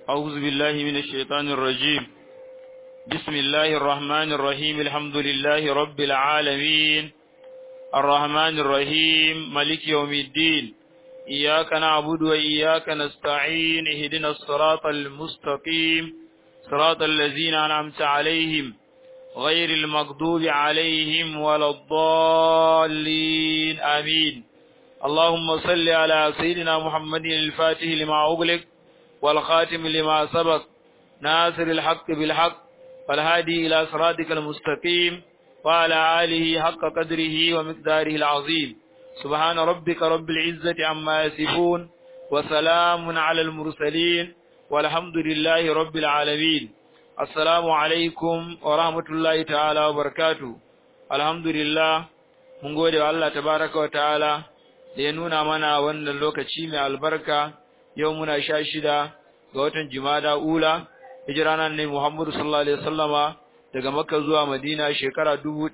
أعوذ بالله من الشيطان الرجيم بسم الله الرحمن الرحيم الحمد لله رب العالمين الرحمن الرحيم ملك يوم الدين إياك نعبد وإياك نستعين اهدنا الصراط المستقيم صراط الذين أنعمت عليهم غير المغضوب عليهم ولا الضالين آمين اللهم صل على سيدنا محمد الفاتح لما أغلق والخاتم لما سبق ناصر الحق بالحق والهادي إلى صراطك المستقيم وعلى آله حق قدره ومقداره العظيم سبحان ربك رب العزة عما يصفون وسلام على المرسلين والحمد لله رب العالمين السلام عليكم ورحمة الله تعالى وبركاته الحمد لله mun gode wa Allah tabaraka wa ta'ala da ya nuna mana wannan lokaci mai albarka yau muna sha shida ga watan Jumada Ula hijira nan ne Muhammadu sallallahu alaihi wasallama daga Makka zuwa Madina shekara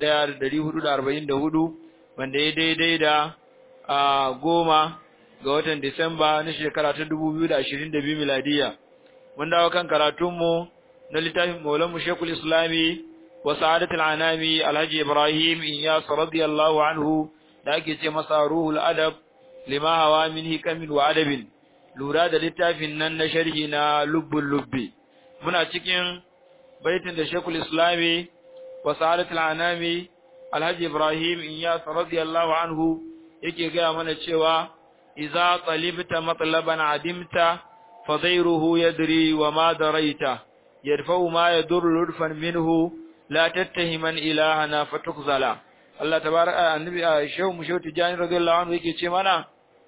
1444 wanda ya daidai da a goma ga watan Disamba na shekara ta 2022 miladiya mun dawo kan karatunmu na littafin Maulana Sheikhul Islami wa Sa'adatul Anami Alhaji Ibrahim Iyas radiyallahu anhu da ake ce masa Ruhul Adab lima hawa min hikamin wa adabin lura da littafin nan na sharhi na lubbul lubbi muna cikin baitin da Sheikhul Islami wa Sa'adatul Anami Alhaji Ibrahim Iyas radiyallahu anhu yake ga mana cewa idza talibta matlaban adimta fadairuhu yadri wa ma daraita yadfa'u ma yadur lurfan minhu la tattahiman ilahana fatukzala Allah tabaraka annabi shehu mu shehu tijani radiyallahu anhu yake ce mana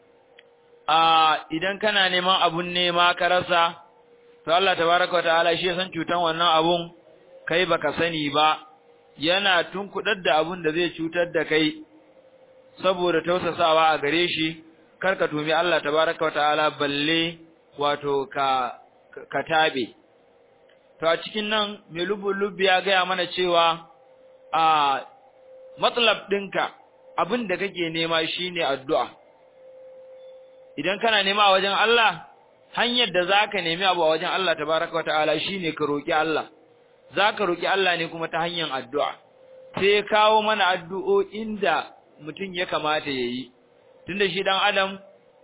a idan kana neman abun nema ka rasa to Allah tabaraka wa ta'ala shi ya san cutan wannan abun kai baka sani ba yana tunkudar da abun da zai cutar da kai saboda tausasawa a gare shi karka tumi Allah tabaraka wa ta'ala balle wato ka ka tabe to a cikin nan mai lubbi ya gaya mana cewa a matsalab ɗinka abin da kake nema shine addu'a idan kana nema a wajen Allah hanyar da zaka nemi abu a wajen Allah tabaraka wa ta'ala shine ka roki Allah zaka roki Allah ne kuma ta hanyar addu'a sai kawo mana addu'o'in da mutum ya kamata yayi tunda shi dan adam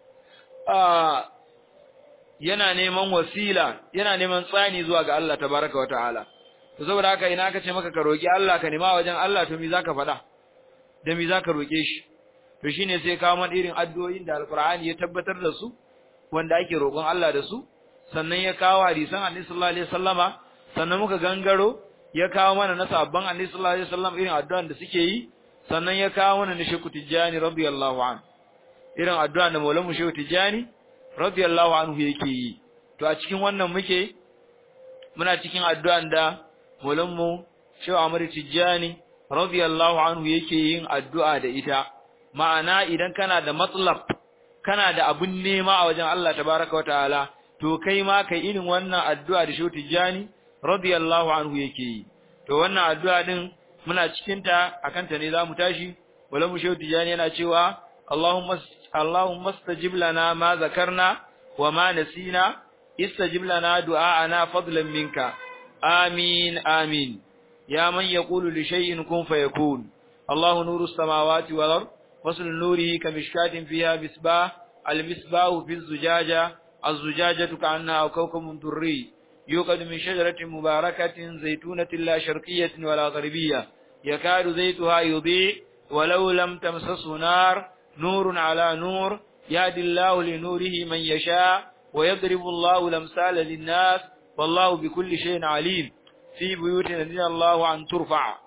yana neman wasila yana neman tsani zuwa ga Allah tabaraka wa ta'ala to saboda haka ina aka ce maka ka roki Allah ka nema wajen Allah to me zaka faɗa da me zaka roke shi to shine sai kawo man irin addu'o'in da alqur'ani ya tabbatar da su wanda ake roƙon Allah da su sannan ya kawo hadisan Annabi sallallahu alaihi wasallama sannan muka gangaro ya kawo mana na sabban Annabi sallallahu alaihi wasallam irin addu'an da suke yi sannan ya kawo mana na Sheikh Tijani radiyallahu anhu irin addu'an da Maulana Sheikh Tijani radiyallahu anhu yake yi to a cikin wannan muke muna cikin addu'an da Maulanmu Sheikh Ahmad Tijani radiyallahu anhu yake yin addu'a da ita ma'ana idan kana da matsalab kana da abun nema a wajen Allah tabaraka wa ta'ala to kai ma kai irin wannan addu'a da Sheikh Tijani radiyallahu anhu yake yi to wannan addu'a din muna cikin ta akan ta ne zamu tashi Maulanmu Sheikh Tijani yana cewa Allahumma Allahumma istajib lana ma zakarna wa ma nasina istajib lana du'a'ana fadlan minka آمين آمين يا من يقول لشيء كن فيكون الله نور السماوات والأرض وصل نوره كمشكاة فيها مصباح المصباح في الزجاجة الزجاجة كأنها كوكب دري يوقد من شجرة مباركة زيتونة لا شرقية ولا غربية يكاد زيتها يضيء ولو لم تمسسه نار نور على نور يهدي الله لنوره من يشاء ويضرب الله الأمثال للناس والله بكل شيء عليم في بيوت الذين الله أن ترفع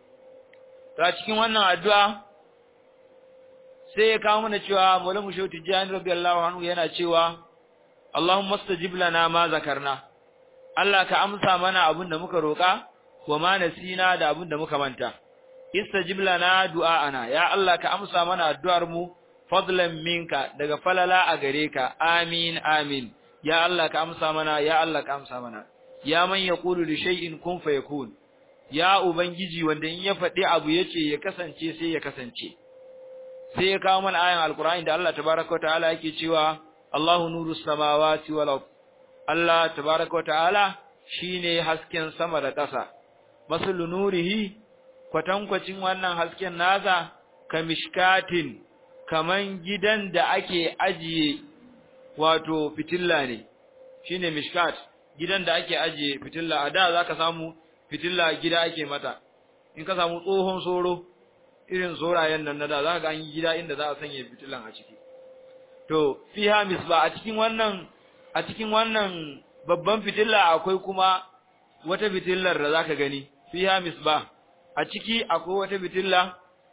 ta cikin wannan addu'a sai ya kawo mana cewa Maulana Shehu Tijjani radiyallahu anhu yana cewa Allahumma stajib lana ma zakarna Allah ka amsa mana abin da muka roka wa ma nasina da abin da muka manta istajib lana du'aana ya Allah ka amsa mana addu'ar mu fadlan minka daga falala a gare ka amin amin ya Allah ka amsa mana ya Allah ka amsa mana ya man yaqulu li shay'in kun fayakun ya ubangiji wanda in ya faɗi abu yace ya kasance sai ya kasance sai ya kawo mana ayan alqur'ani da Allah tabaaraka wa ta'ala yake cewa Allahu nuru samawati wal ard Allah tabaraka ta'ala shine hasken sama da ƙasa masalu nurihi kwatankwacin wannan hasken nasa kamishkatin kaman gidan da ake ajiye wato fitilla ne shine mishkat gidan da ake ajiye fitilla a da zaka samu fitilla gida ake mata in ka samu tsohon soro irin sorayen nan na da zaka ga an yi gida inda za a sanya fitillan a ciki to fiha misba a cikin wannan a cikin wannan babban fitilla akwai kuma wata fitillar da zaka gani fiha misba a ciki akwai wata fitilla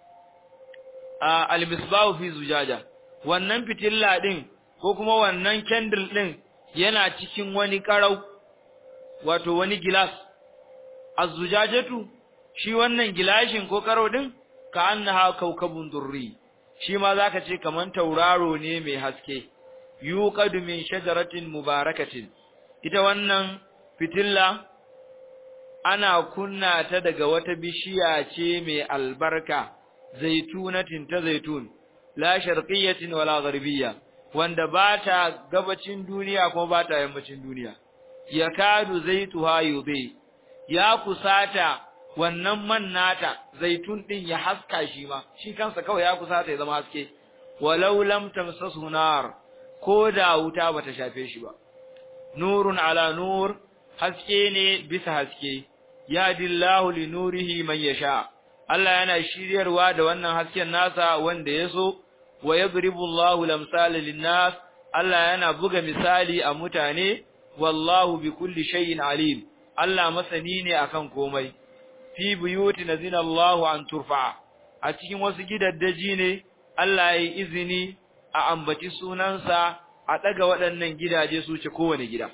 a al-misbahu fi zujaja wannan fitilla din ko kuma wannan candle din yana cikin wani karau wato wani gilas az-zujajatu shi wannan gilashin ko karau din ka annaha kaukabun durri shi ma zaka ce kaman tauraro ne mai haske yuqadu min shajaratin mubarakatin ita wannan fitilla ana kunna ta daga wata bishiya ce mai albarka zaitunatin ta zaitun la sharqiyyatin wala gharbiyya wanda ba ta gabacin duniya kuma ba ta yammacin duniya yakadu zaituha yubi ya kusata wannan man nata zaitun din ya haska shi ma shi kansa kawai ya kusata ya zama haske walau lam tamsasu nar ko da wuta bata shafe shi ba nurun ala nur haske ne bisa haske yadillahu li nurihi man yasha Allah yana shiryarwa da wannan hasken nasa wanda yaso wa yadribu Allahu lamsala linnas Allah yana buga misali a mutane wallahu bi kulli shay'in alim Allah masani ne akan komai fi buyuti nazina Allahu an turfa a cikin wasu gidaddaji ne Allah ya yi izini a ambaci sunansa a daga waɗannan gidaje su ce kowane gida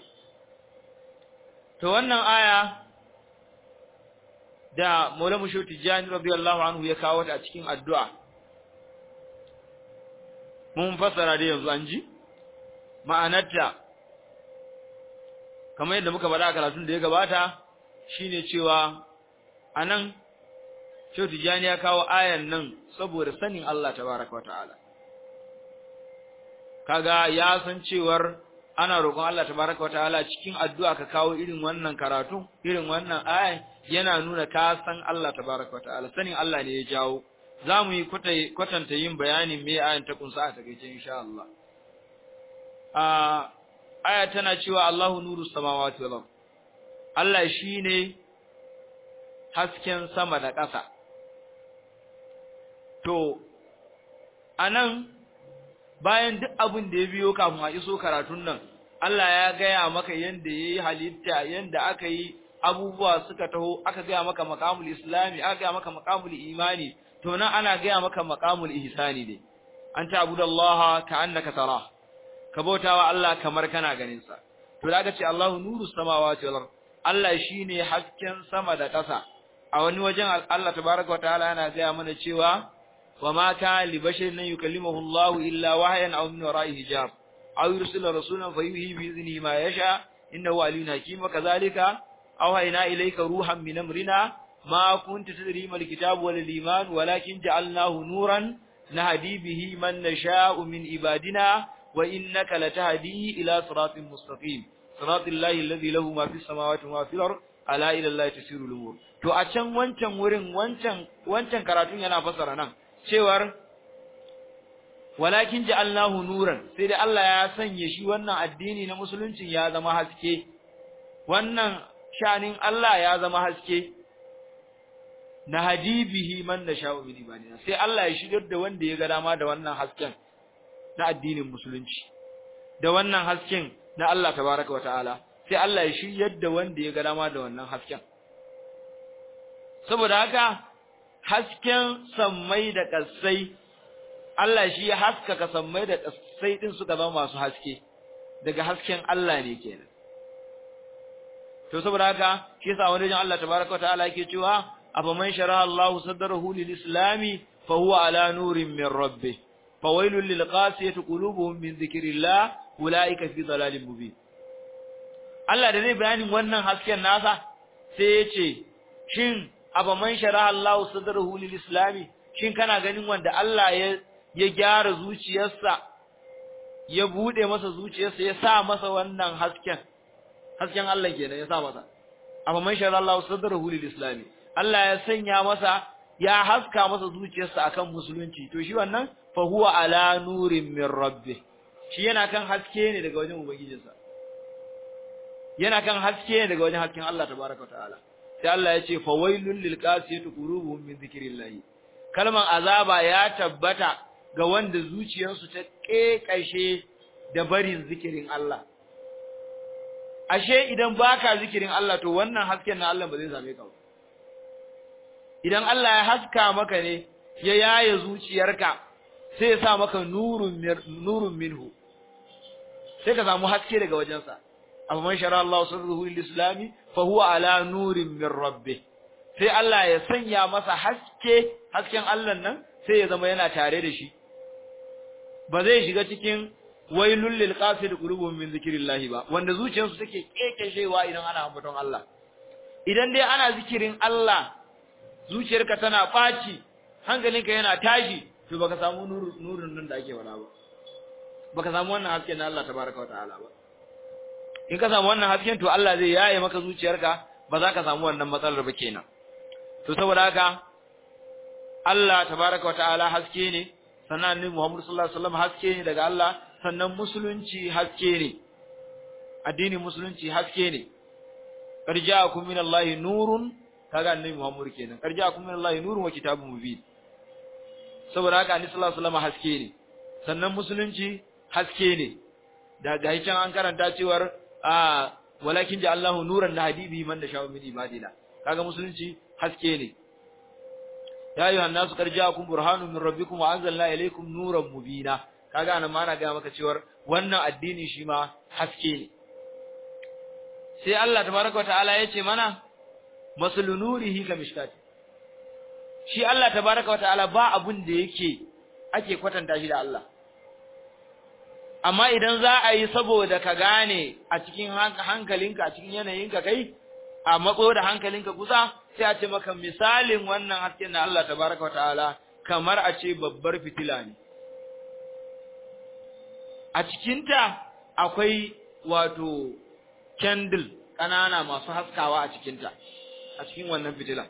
to wannan aya da Maulana Musho Tijani radiyallahu anhu ya kawo ta a cikin addu'a mun fassara da yanzu an ji ma'anarta kamar yadda muka faɗa a karatun da ya gabata shine cewa anan Shehu Tijani ya kawo ayan nan saboda sanin Allah tabaraka wa ta'ala kaga ya san cewar ana roƙon Allah tabaraka wa ta'ala cikin addu'a ka kawo irin wannan karatu irin wannan ayan yana nuna ka san Allah tabaraka wa ta'ala sanin Allah ne ya jawo zamu yi kwatanta yin bayanin me ayan ta kunsa a takeice insha Allah a aya tana cewa Allahu nuru samawati wal ard Allah shine hasken sama da ƙasa to anan bayan duk abin da ya biyo kafin a iso karatun nan Allah ya gaya maka yanda yayi halitta yanda aka yi abubuwa suka taho aka gaya maka maqamul islami aka gaya maka maqamul imani to nan ana gaya maka maqamul ihsani ne an ta'budallaha ka'annaka tara ka bautawa Allah kamar kana ganin sa to da aka ce Allahu nuru samawati wal ard Allah shine hasken sama da ƙasa a wani wajen Allah tabaaraka wataala yana gaya mana cewa wama kana li basharin an yukallimahu Allah illa wahyan aw min wara'i hijab aw yursila rasulan fayuhi bi idhnihi ma yasha innahu aliyyun hakim wa kadhalika awhayna ilayka ruhan min amrina ma kunta tadri mal kitab wal iman walakin ja'alnahu nuran nahdi bihi man nasha'u min ibadina wa innaka latahdi ila siratin mustaqim siratal lahi alladhi lahu ma fis samawati wa ma fil ard ala ila allahi tasiru al-umur to a can wancan wurin wancan wancan karatun yana fasara nan cewar walakin ja'alnahu nuran sai dai Allah ya sanya shi wannan addini na musulunci ya zama haske wannan shanin Allah ya zama haske na hadibihi man nasha'u min ibadina sai Allah ya shigar da wanda ya ga dama da wannan hasken na addinin musulunci da wannan hasken na Allah tabaraka wa ta'ala sai Allah ya shiryar da wanda ya ga dama da wannan hasken saboda haka hasken sammai da ƙasai Allah shi ya haskaka sammai da ƙasai din suka zama masu haske daga hasken Allah ne kenan to saboda haka shi yasa wani Allah tabaraka wataala yake cewa afaman sharaha Allahu sadrahu lil-islami fa huwa ala nurin min rabbih fawailul lil qasiyati qulubuhum min dhikrillah ulaika fi dhalalin mubin Allah da zai bayanin wannan hasken nasa sai ya ce shin afaman sharaha Allahu sadrahu lil-islami shin kana ganin wanda Allah ya ya gyara zuciyarsa ya bude masa zuciyarsa ya sa masa wannan hasken hasken Allah kenan ya sa masa amma man shara Allah sadrahu lil islami Allah ya sanya masa ya haska masa zuciyarsa akan musulunci to shi wannan fa huwa ala nurin min rabbih shi yana kan haske ne daga wajen ubangijinsa yana kan haske ne daga wajen hasken Allah tabaraka ta'ala sai Allah ya ce fa wailul lil qasiyati qulubuhum min zikrillah kalman azaba ya tabbata ga wanda zuciyarsu ta kekashe da barin zikirin Allah ashe idan baka zikirin Allah to wannan hasken na Allah ba zai same ka ba idan Allah ya haska maka ne ya yaye zuciyarka sai ya sa maka nurun nurun minhu sai ka samu haske daga wajensa amma man shara Allah sirruhu lil-islami fa huwa ala nurin min rabbih sai Allah ya sanya masa haske hasken Allah nan sai ya zama yana tare da shi ba zai shiga cikin wailul lil qasid qulubuhum min zikrillah ba wanda zuciyarsu take kekeshewa idan ana ambaton Allah idan dai ana zikirin Allah zuciyarka tana faci hankalinka yana tashi to baka samu nurin nan da ake wala ba baka samu wannan hasken na Allah tabaraka wataala ba in ka samu wannan hasken to Allah zai yaye maka zuciyarka ba za ka samu wannan matsalar ba kenan to saboda haka Allah tabaraka wataala haske ne sannan annabi Muhammad sallallahu alaihi wasallam haske ne daga Allah sannan musulunci haske ne addinin musulunci haske ne karja'akum minallahi nurun kaga annabi Muhammad kenan karja'akum minallahi nurun wa kitabun mubin saboda haka annabi sallallahu alaihi wasallam haske ne sannan musulunci haske ne da ga can an karanta cewar a walakin ja Allahu nuran da hadibi man da shawo min ibadina kaga musulunci haske ne ya ayyuha nasu qad ja'akum burhanun min rabbikum wa anzalna ilaykum nuran mubina kaga anan ma na ga maka cewar wannan addini shi ma haske ne sai Allah tabaraka wa ta'ala ya ce mana masalu nurihi ka mishkat shi Allah tabaraka wa ta'ala ba abun da yake ake kwatanta shi da Allah amma idan za a yi saboda ka gane a cikin hankalinka a cikin yanayinka kai a matso da hankalinka kusa sai a ce maka misalin wannan hasken na Allah tabaraka wa ta'ala kamar a ce babbar fitila ne a cikinta akwai wato candle ƙanana masu haskawa a cikinta a cikin wannan fitila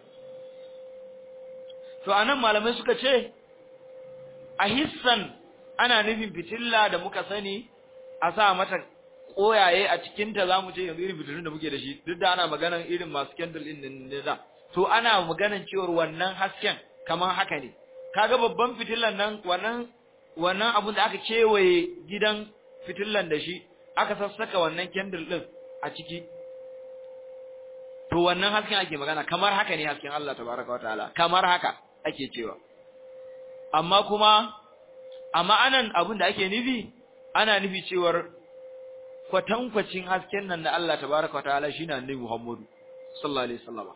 to anan malamai suka ce a hissan ana nufin fitilla da muka sani a sa mata koyaye a cikinta za mu ce yanzu irin fitilun da muke da shi duk da ana maganan irin masu candle din ne da to ana maganan cewar wannan hasken kamar haka ne kaga babban fitillan nan wannan wannan abun da aka kewaye gidan fitillan da shi aka sassaka wannan candle din a ciki to wannan hasken ake magana kamar haka ne hasken Allah tabaraka wataala kamar haka ake cewa amma kuma amma anan abin da ake nufi ana nufi cewar kwatankwacin hasken nan da Allah tabaraka wa ta'ala shine annabi Muhammadu sallallahu alaihi wasallam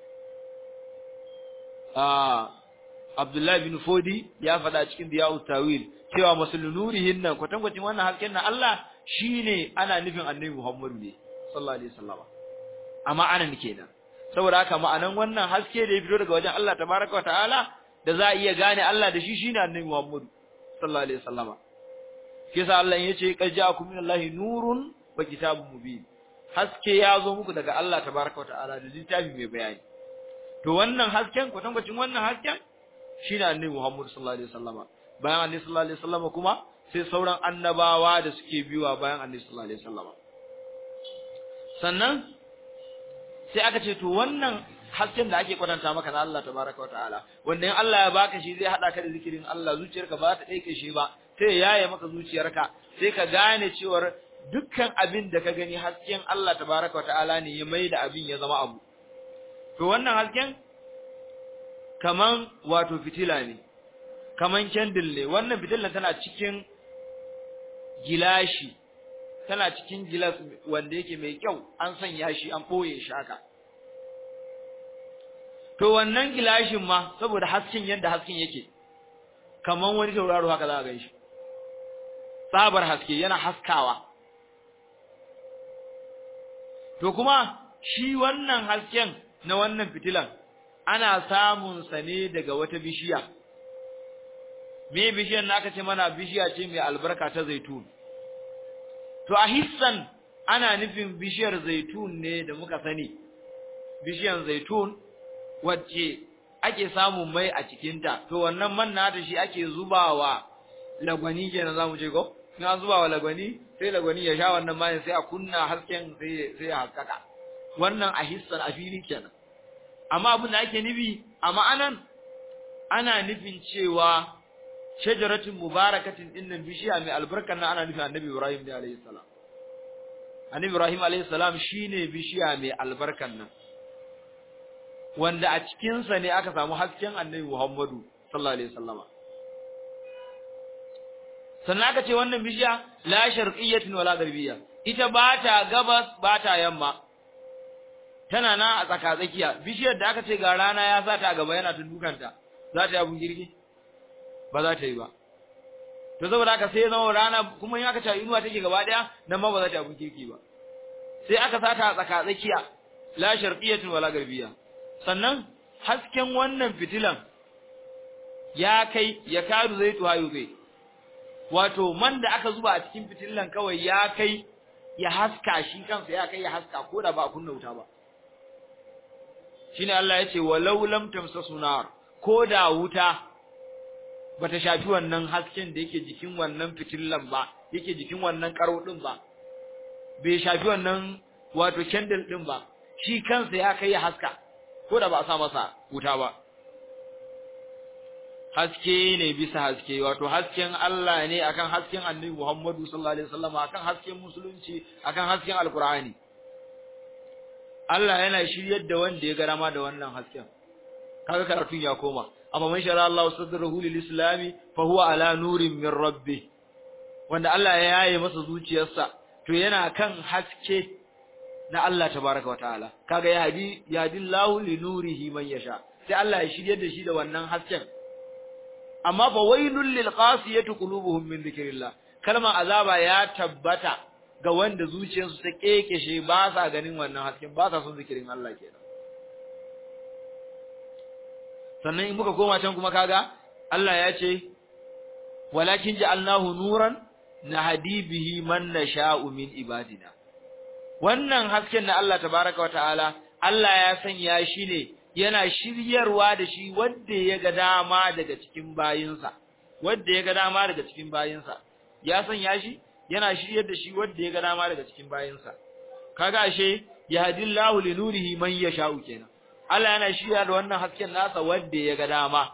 ah Abdullah bin Fodi ya faɗa cikin Diya'ut Tawil cewa masulunurihin nan kwatankwacin wannan hasken nan Allah shine ana nufin annabi Muhammadu ne sallallahu alaihi wasallam amma anan kenan saboda haka ma'anan wannan haske da ya fito daga wajen Allah tabaraka wa ta'ala da za a iya gane Allah da shi shine annabi Muhammadu sallallahu alaihi wasallama kisa Allah yace qad ja'akum minallahi nurun wa kitabun mubin haske ya zo muku daga Allah tabaaraka wa ta'ala da littafi mai bayani to wannan hasken kwatankwacin wannan hasken shine annabi Muhammad sallallahu alaihi wasallama bayan annabi sallallahu alaihi wasallama kuma sai sauran annabawa da suke biwa bayan annabi sallallahu alaihi wasallama sannan sai aka ce to wannan hasken da ake kwatanta maka na Allah tabaraka wa ta'ala wanda in Allah ya baka shi zai hada ka da zikirin Allah zuciyarka ba ta daike shi ba sai ya yaye maka zuciyarka sai ka gane cewar dukkan abin da ka gani hasken Allah tabaraka wa ta'ala ne ya maida abin ya zama abu to wannan hasken kaman wato fitila ne kaman candle ne wannan fitilan tana cikin gilashi tana cikin gilas wanda yake mai kyau an sanya shi an boye shi haka to wannan gilashin ma saboda hasken yadda hasken yake kaman wani tauraro haka za ka ganshi tsabar haske yana haskawa to kuma shi wannan hasken na wannan fitilan ana samun sa ne daga wata bishiya me bishiyar naka ce mana bishiya ce mai albarka ta zaitun to a hissan ana nufin bishiyar zaitun ne da muka sani bishiyar zaitun wacce ake samun mai a cikinta to wannan man nata shi ake zubawa lagwani kenan zamu ce ko in an zubawa lagwani sai lagwani ya sha wannan mai sai a kunna hasken sai sai ya haskaka wannan a hissan a fili kenan amma abin da ake nufi a ma'anan ana nufin cewa shajaratin mubarakatin dinnan bishiya mai albarkan nan ana nufin annabi Ibrahim ne alayhi salam annabi Ibrahim alayhi salam shine bishiya mai albarkan nan wanda a cikin sa ne aka samu hasken annabi Muhammadu sallallahu alaihi wasallama sannan aka ce wannan bishiya la sharqiyyatin wala garbiyya ita ba ta gabas ba ta yamma tana na a tsaka tsakiya bishiyar da aka ce ga rana ya sa ta gaba yana ta dukanta za ta yi abun girki ba za ta yi ba to saboda haka sai zama rana kuma in aka ce inuwa take gaba daya nan ma ba za ta yi abun girki ba sai aka sa ta a tsaka tsakiya la sharqiyyatin wala garbiyya sannan hasken wannan fitilan ya kai ya kadu zai tuhayu zai wato man da aka zuba a cikin fitilan kawai ya kai ya haska shi kansa ya kai ya haska ko da ba a kunna wuta ba shine Allah ya ce walau lam tamsasu nar ko da wuta bata shafi wannan hasken da yake jikin wannan fitillan ba yake jikin wannan karo din ba bai shafi wannan wato candle din ba shi kansa ya kai ya haska ko da ba a sa masa wuta ba haske ne bisa haske wato hasken Allah ne akan hasken Annabi Muhammadu sallallahu alaihi wasallam akan hasken musulunci akan hasken alqur'ani Allah yana shiryar da wanda ya garama da wannan hasken kaga karatun ya koma amma man shara Allah sadrahu lil islami fa huwa ala nurin min rabbih wanda Allah ya yaye masa zuciyarsa to yana kan haske na Allah tabaraka wa ta'ala kaga ya hadi ya dillahu li nurihi man yasha sai Allah ya shiryar da shi da wannan hasken amma fa wailul lil qasiyati qulubuhum min dhikrillah kalma azaba ya tabbata ga wanda zuciyarsu ta kekeshe ba sa ganin wannan hasken ba sa son zikirin Allah kenan sannan in muka koma can kuma kaga Allah ya ce walakin ja'alnahu nuran nahdi bihi man nasha'u min ibadina wannan hasken na Allah tabaraka wa ta'ala Allah ya sanya shi ne yana shiryarwa da shi wanda ya ga dama daga cikin bayinsa wanda ya ga dama daga cikin bayinsa ya sanya shi yana shiryar da shi wanda ya ga dama daga cikin bayinsa kaga ashe yahdillahu li nurihi man yasha'u kenan Allah yana shirya da wannan hasken nasa wanda ya ga dama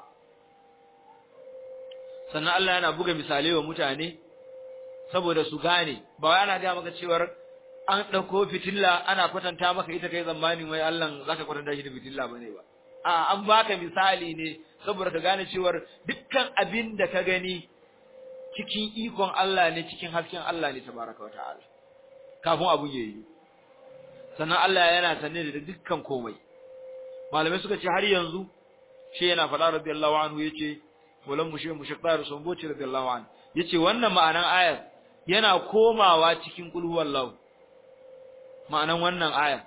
sannan Allah yana buga misalai wa mutane saboda su gane ba wai ana ga maka cewar an ɗauko fitilla ana kwatanta maka ita kai zamanin wai Allah zaka kwatanta shi da fitilla bane ba a an baka misali ne saboda ka gane cewar dukkan abin da ka gani cikin ikon Allah ne cikin hasken Allah ne tabaraka wa ta'ala kafin abun yayi sannan Allah yana sanne da dukkan komai malamai suka ce har yanzu shi yana faɗa radiyallahu anhu yace walan mushe mushaqtar sunboci radiyallahu anhu yace wannan ma'anan ayar yana komawa cikin qul huwallahu ma'anan wannan aya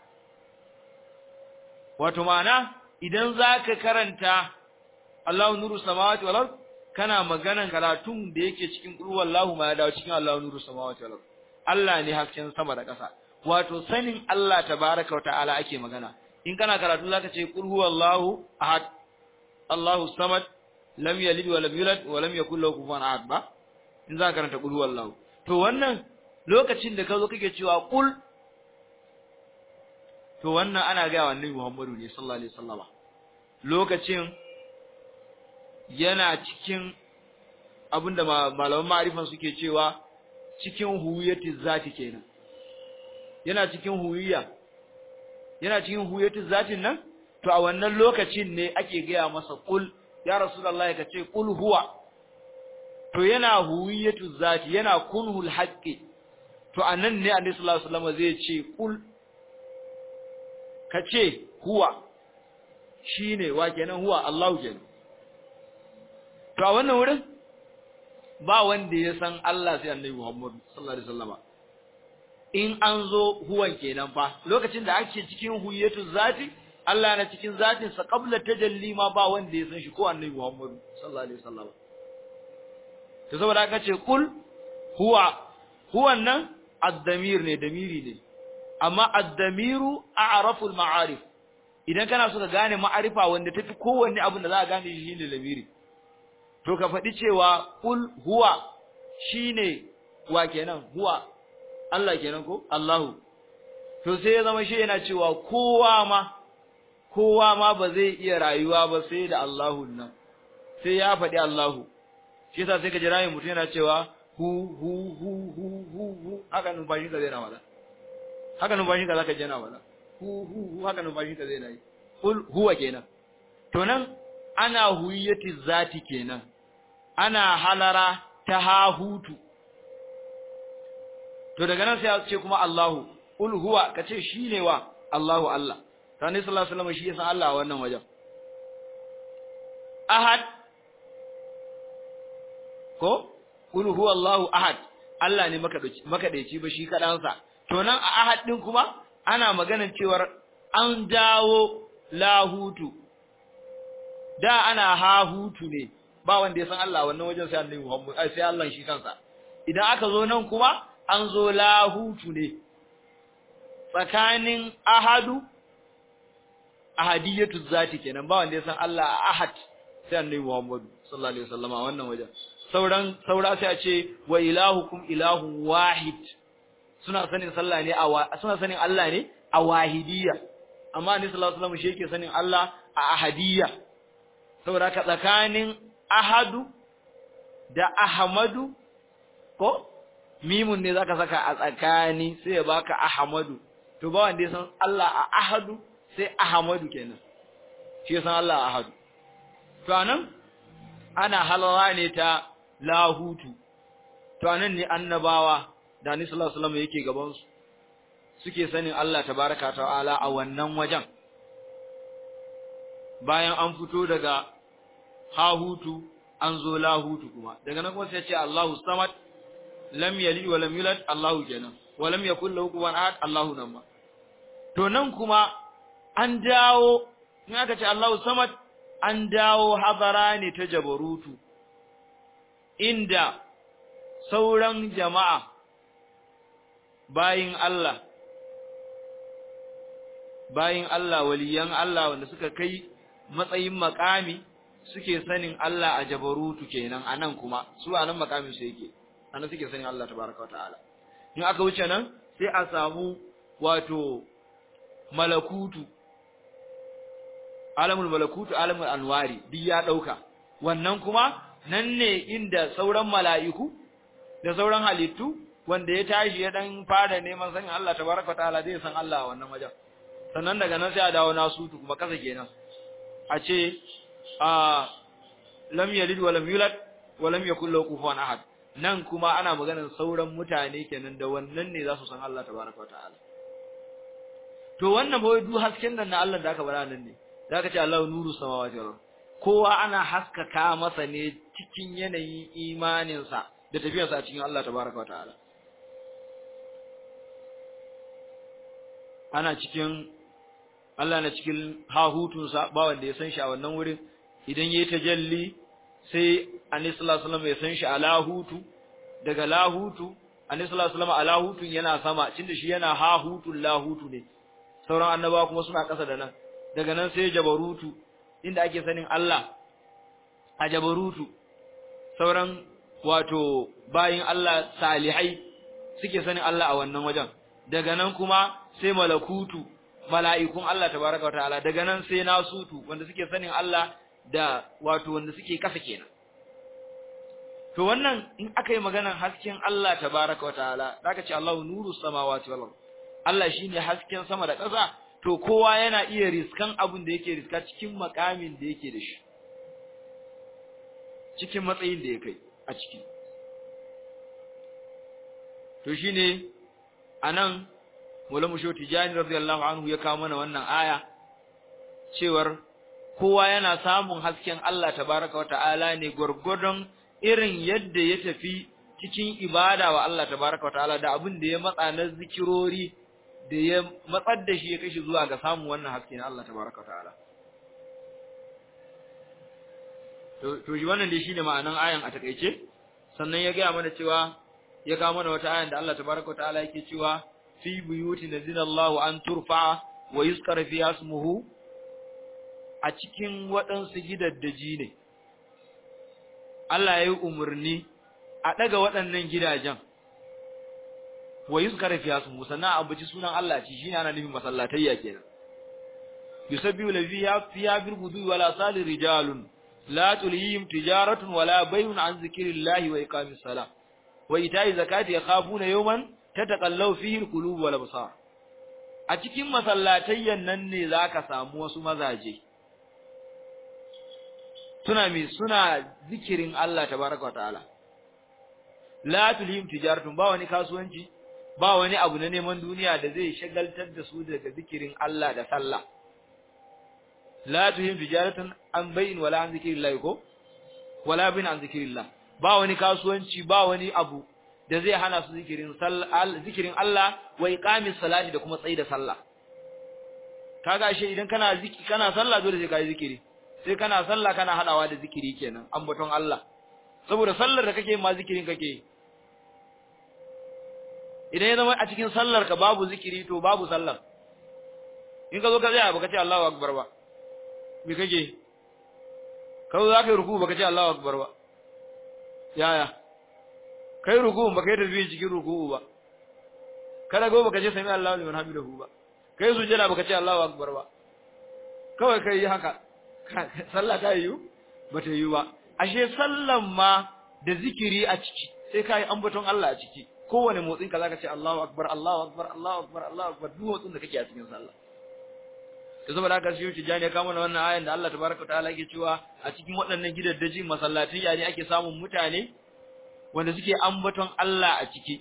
wato ma'ana idan zaka karanta Allahu nuru samawati wal ard kana maganan karatun da yake cikin qul huwallahu ma ya dawo cikin Allahu nuru samawati wal ard Allah ne hasken sama da ƙasa wato sanin Allah tabaaraka ta'ala ake magana in kana karatu zaka ce qul huwallahu ahad Allahu samad lam yalid wa lam yulad wa lam yakul lahu kufuwan ahad ba in zaka karanta qul huwallahu to wannan lokacin da ka zo kake cewa qul to wannan ana ga annabi Muhammadu ne sallallahu alaihi wasallama lokacin yana cikin abinda malaman ma'arifan suke cewa cikin huwiyati zati kenan yana cikin huwiya yana cikin huwiyati zatin nan to a wannan lokacin ne ake gaya masa qul ya rasulullahi kace qul huwa to yana huwiyatu zati yana kunhul haqqi to anan ne annabi sallallahu alaihi wasallam zai ce qul kace huwa shine wa kenan huwa Allahu kenan to a wannan wurin ba wanda ya san Allah sai annabi Muhammad sallallahu alaihi wasallam in an zo huwan kenan fa lokacin da ake cikin huwiyatu zati Allah na cikin zatin sa qabla tajalli ma ba wanda ya san shi ko annabi Muhammad sallallahu alaihi wasallam to saboda aka ce kul huwa huwan nan ad-damir ne damiri ne amma ad-damiru a'rafu al-ma'arif idan kana so ka gane ma'arifa wanda tafi kowanne abin da za ka gane shi ne lamiri to ka faɗi cewa kul huwa shine wa kenan huwa Allah kenan ko Allahu to sai ya zama shi yana cewa kowa ma kowa ma ba zai iya rayuwa ba sai da Allahu nan sai ya faɗi Allahu shi yasa sai ka ji rayin mutum yana cewa hu hu hu hu hu hu haka numfashin ka zai na wala haka numfashin ka zaka je na wala hu hu hu haka numfashin ka zai na yi kul huwa kenan to nan ana huyyati zati kenan ana halara ta hahutu to daga nan sai ya ce kuma Allahu kul huwa kace shine wa Allahu Allah Sani sallallahu alaihi wasallam shi ya san Allah a wannan wajen ahad ko kul huwa Allahu ahad Allah ne makadaici ba shi kadansa to nan a ahad din kuma ana maganar cewar an dawo lahutu da ana hahutu ne ba wanda ya san Allah wannan wajen sai Annabi Muhammad sai Allah shi kansa idan aka zo nan kuma an zo lahutu ne tsakanin ahadu ahadiyatu zati kenan ba wanda ya san Allah a ahad sai Annabi Muhammad sallallahu alaihi wasallama wannan wajen sauran saura sai a ce wa ilahukum ilahun wahid suna sanin sallah ne a suna sanin Allah ne a wahidiyya amma Annabi sallallahu alaihi wasallam shi yake sanin Allah a ahadiyya saboda ka tsakanin ahadu da ahmadu ko mimun ne zaka saka a tsakani sai ya baka ahmadu to ba wanda ya san Allah a ahadu sai ahmadu kenan shi san Allah a ahadu to anan ana halala ne ta lahutu to anan ne annabawa da Annabi sallallahu alaihi wasallam yake gaban su suke sanin Allah tabaraka ta'ala a wannan wajen bayan an fito daga hahutu an zo lahutu kuma daga nan kuma sai ya ce Allahu samad lam yalid wa lam yulad Allahu kenan wa lam yakul lahu kufuwan ahad Allahu nan ma to nan kuma an dawo in aka ce Allahu samad an dawo hadara ne ta jabarutu inda sauran jama'a bayin Allah bayin Allah waliyan Allah wanda suka kai matsayin makami suke sanin Allah a jabarutu kenan anan kuma su anan makamin su yake anan suke sanin Allah tabaraka ta'ala in aka wuce nan sai a samu wato malakutu alamul malakutu alamul anwari duk ya dauka wannan kuma nan ne inda sauran mala'iku da sauran halittu wanda ya tashi ya dan fara neman sanin Allah tabaraka ta'ala zai san Allah a wannan wajen sannan daga nan sai a dawo nasutu kuma kasa kenan a ce a lam yalid wa lam yulad wa lam yakul lahu kufuwan ahad nan kuma ana maganar sauran mutane kenan da wannan ne za su san Allah tabaraka wa ta'ala to wannan ba duk hasken nan na Allah da aka bara nan ne da aka ce Allahu nuru samawati wal kowa ana haskaka masa ne cikin yanayin imaninsa da tafiyarsa a cikin Allah tabaraka wa ta'ala ana cikin Allah na cikin hahutunsa ba wanda ya san shi a wannan wurin idan yayi tajalli sai Annabi sallallahu alaihi wasallam ya san shi a lahutu daga lahutu Annabi sallallahu alaihi wasallam a lahutun yana sama tunda shi yana hahutun lahutu ne sauran annabawa kuma suna ƙasa da nan daga nan sai jabarutu inda ake sanin Allah a jabarutu sauran wato bayin Allah salihai suke sanin Allah a wannan wajen daga nan kuma sai malakutu mala'ikun Allah tabaraka wataala daga nan sai nasutu wanda suke sanin Allah da wato wanda suke kasa kenan to wannan in aka yi maganar hasken Allah tabaraka wataala zaka ce Allahu nuru samawati wal ard Allah shine hasken sama da ƙasa to kowa yana iya riskan abin da yake riska cikin makamin da yake da shi cikin matsayin da ya kai a ciki to shine anan Maulana Musho Tijani radiyallahu anhu ya kawo mana wannan aya cewar kowa yana samun hasken Allah tabaraka wa ta'ala ne gurgurdon irin yadda ya tafi cikin ibada wa Allah tabaraka wa ta'ala da abin da ya matsa na zikirori da ya matsar da shi ya kashi zuwa ga samun wannan haske na Allah tabaraka wa ta'ala to to shi wannan dai shine ma'anan ayan a takeice sannan ya ga mana cewa ya kawo mana wata ayan da Allah tabaraka wa ta'ala yake cewa fi buyuti nazinallahu an turfa wa yuzkar fi ismuhu a cikin waɗansu gidaddaji ne Allah ya yi umarni a ɗaga waɗannan gidajen wa yuzkar fi ismuhu sannan a ambaci sunan Allah ci shine ana nufin masallatayya kenan yusabbihu lafiya fiya bil gudu wala salir rijalun la tulhihim tijaratun wala bay'un an zikrillahi wa iqamis salah wa ita'i zakati yakhafuna yawman tataqallaw fihi alqulub wal absar a cikin masallatayyan nan ne zaka samu wasu mazaje suna mi suna zikirin Allah tabaaraka ta'ala la tulhim tijaratun ba wani kasuwanci ba wani abu na neman duniya da zai shagaltar da su daga zikirin Allah da sallah la tuhim tijaratan an bayin wala an zikrillah ko wala bin an zikrillah ba wani kasuwanci ba wani abu da zai hana su zikirin sallah zikirin Allah wa iqamis salati da kuma tsayi da sallah kaga ashe idan kana zikiri kana sallah dole sai kai zikiri sai kana sallah kana hadawa da zikiri kenan ambaton Allah saboda sallar da kake ma zikirin kake idan ya zama a cikin sallar ka babu zikiri to babu sallar in ka zo ka tsaya baka ce Allahu akbar ba me kake kawai za ka yi ruku baka ce Allahu akbar ba yaya kai ruku baka yi tasbih cikin ruku ba kada go baka ce sami Allahu liman hamidahu ba kai sujjada baka ce Allahu akbar ba kawai kai yi haka sallah ta yi bata yi ba ashe sallan ma da zikiri a ciki sai kai ambaton Allah a ciki kowane motsin ka zaka ce Allahu akbar Allahu akbar Allahu akbar Allahu akbar duk motsin da kake a cikin sallah to saboda haka shi tijani ya kama wannan ayan da Allah tabaraka ta'ala yake cewa a cikin waɗannan gidaddaji masallatai ne ake samun mutane wanda suke ambaton Allah a ciki